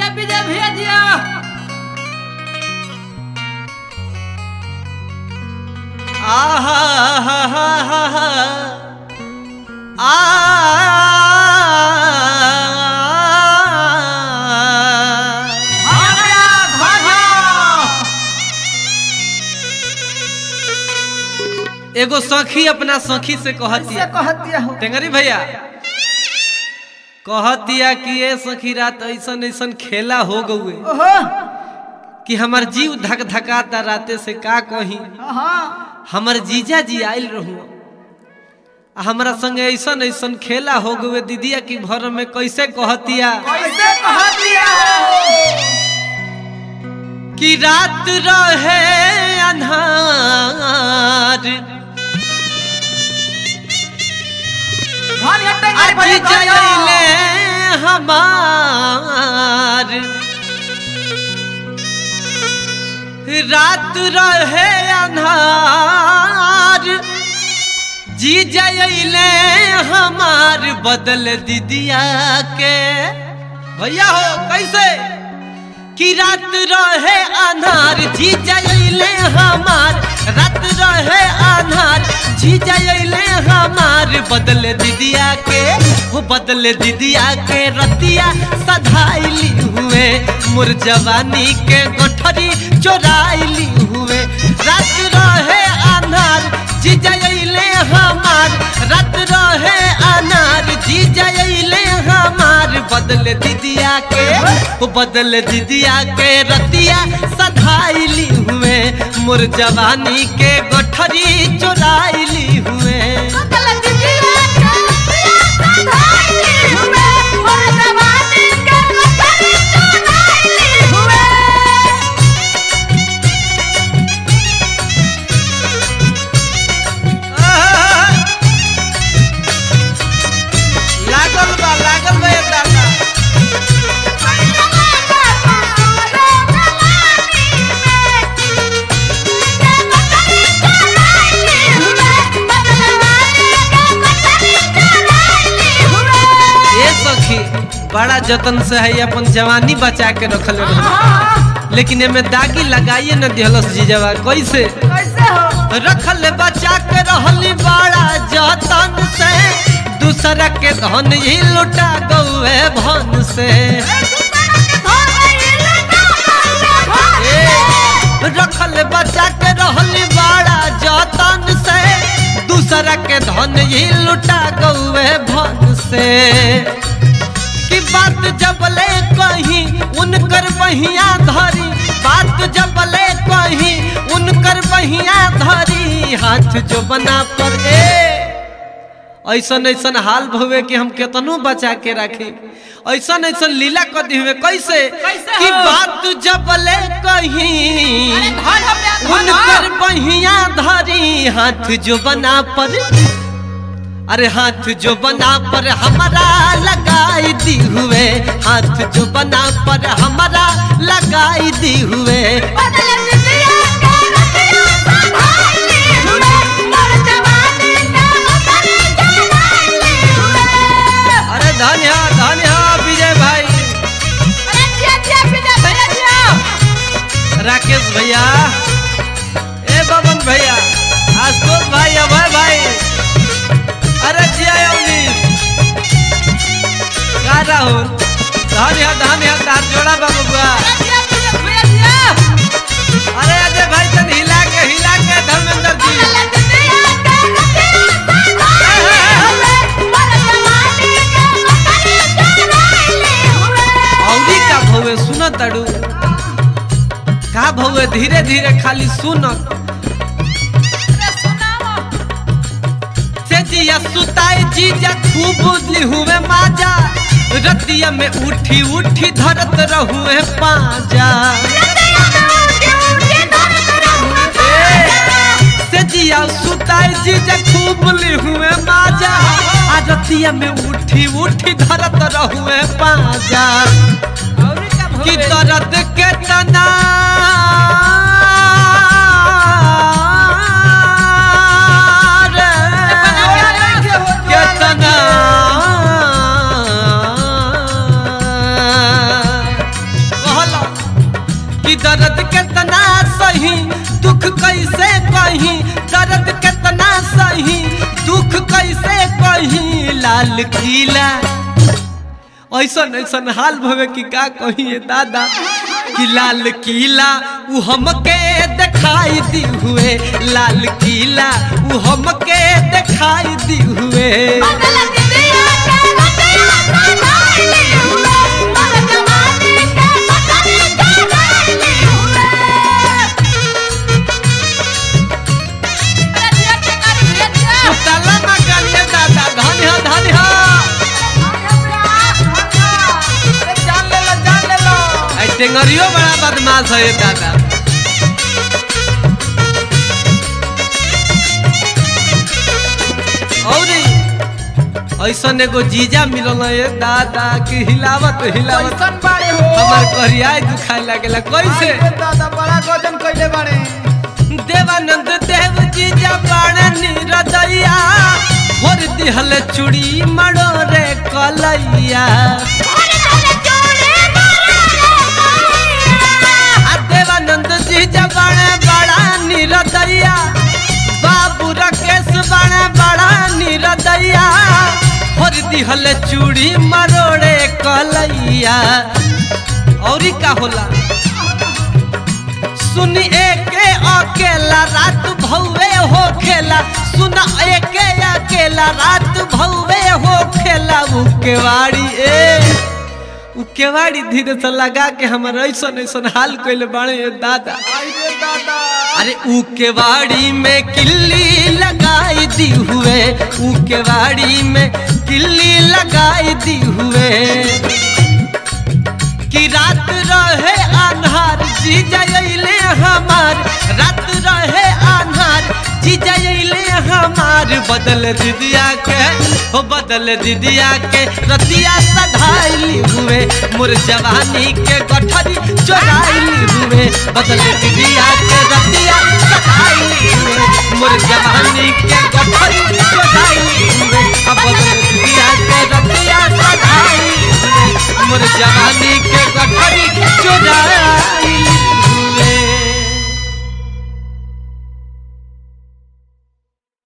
जिया विजय भैया जिया आहा हा हा हा हा आ भागया भागया एगो सखी अपना सखी से कहती से कहतिया हो टेंगरी भैया कहतिया कि ये सखी रात ऐसन ऐसन खेला हो गए ओहो कि हमार जीव धक धकाता राते से का कही हाँ हमर जीजा जी आयल रहू आ हमरा संगे ऐसन ऐसन खेला हो गए दीदिया की घर में कैसे कहतिया कैसे कहतिया हो कि रात रहे अन्हार धन हटे आज जले हमार रात रहे अन्हार जी जले हमार बदल दीदिया के भैया हो कैसे कि रात रहे अनार जी जले हमार रात रहे अनार जी जले हमार बदल दीदिया के वो बदल दीदिया के रतिया सधाइली हुए मोर जवानी के गोठरी चोराइली हुए रात रहे अनार जी जले हमार रात रहे अनार जी जले हमार बदल दीदिया के वो बदल दीदिया के रतिया सधाइली हुए मोर जवानी के गोठरी चोराइली हुए आहा! लागल बा लागल बा ये दादा ये सखी बड़ा जतन से है अपन जवानी बचा के रखल रह लेकिन एमे दागी लगाइए न दिहलस जीजवा कैसे कैसे हो रखल बचा के रहली बड़ा जतन से दूसरा के धन ही लुटा गौए भन से ए, रखल बचा के रहली बड़ा जतन से दूसरा के धन ही लुटा गौए भन से कि बात जबले कहीं उनकर बहिया धरी बात जबले कहीं उनकर बहिया धरी हाथ जो बना पर ए ऐसन ऐसन हाल भवे कि हम केतनो बचा के रखे ऐसन ऐसन लीला कर दी हुए कैसे कैसे कि हो? बात जबले कहीं अरे धन हटे धन उनकर बहिया धरी हाथ जो बना पर अरे हाथ जो बना पर हमारा लगाई दी हुए हाथ जो बना पर हमारा लगाई दी हुए अरे धन्य धन्य विजय भाई राकेश भैया ए बबन भैया आशुतोष भाई अभय भाई अरे जिया अवनीश का राहुल धन्य धन्य तार जोड़ा बाबू बुआ अरे अजय भाई तन हिला के हिला के धर्मेंद्र जी औरी का भवे सुन तड़ू का भवे धीरे धीरे खाली सुन से जिया सुताई जीजा खूब बुझली हुए माजा रतिया में उठी उठी धरत रहुए पाजा से जिया सुताई जीजा खूब ली हुए माजा आ रतिया में उठी उठी धरत रहुए पाजा कि दर्द के तना केतना लाल किला ऐसन ऐसन हाल भवे कि का कहिए दादा कि लाल किला उ हमके दिखाई दी हुए लाल किला उ हमके दिखाई दी हुए उतला मगनिया दादा धन हो धन हो अरे जान ले लो जान ले लो ऐ टेंगरियो बड़ा बदमाश है ये दादा और ऐसन एगो जीजा मिलल है ये दादा की हिलावत हिलावत कैसन बाड़े हो हमार करिया दुखाए लागेला कैसे अरे दादा बड़ा गजन कइले बाड़े देवानंद देव जीजा बाणे निरदैया भोर दिहल चूड़ी मड़ो रे कलैया आ देवानंद जी जबाने बड़ा निरदैया बाबू राकेश बाणे बड़ा निरदैया हर दिहल चूड़ी मरोड़े कलैया औरी का होला सुन एके अकेला रात भौवे हो खेला सुन एके अकेला रात भौवे हो खेला उ केवाड़ी ए उ केवाड़ी धीरे से लगा के हमर ऐसन ऐसन हाल कइले बाड़े ये दादा आई रे दादा अरे ऊ केवाड़ी में किल्ली लगाई दी हुए ऊ केवाड़ी में किल्ली लगाई दी हुए कि रात रहे आन्हार जी जइले हमार रात रहे आन्हार जी जइले हमार बदल दिदिया के हो बदल दिदिया के रतिया सधाइली हुए मोर जवानी के गठरी चोराइली हुए बदल दिदिया के रतिया सधाइली हुए मोर जवानी के गठरी चोराइली हुए अब बदल दिदिया के रतिया सधाइली हुए मोर जवानी के गठरी चोराइली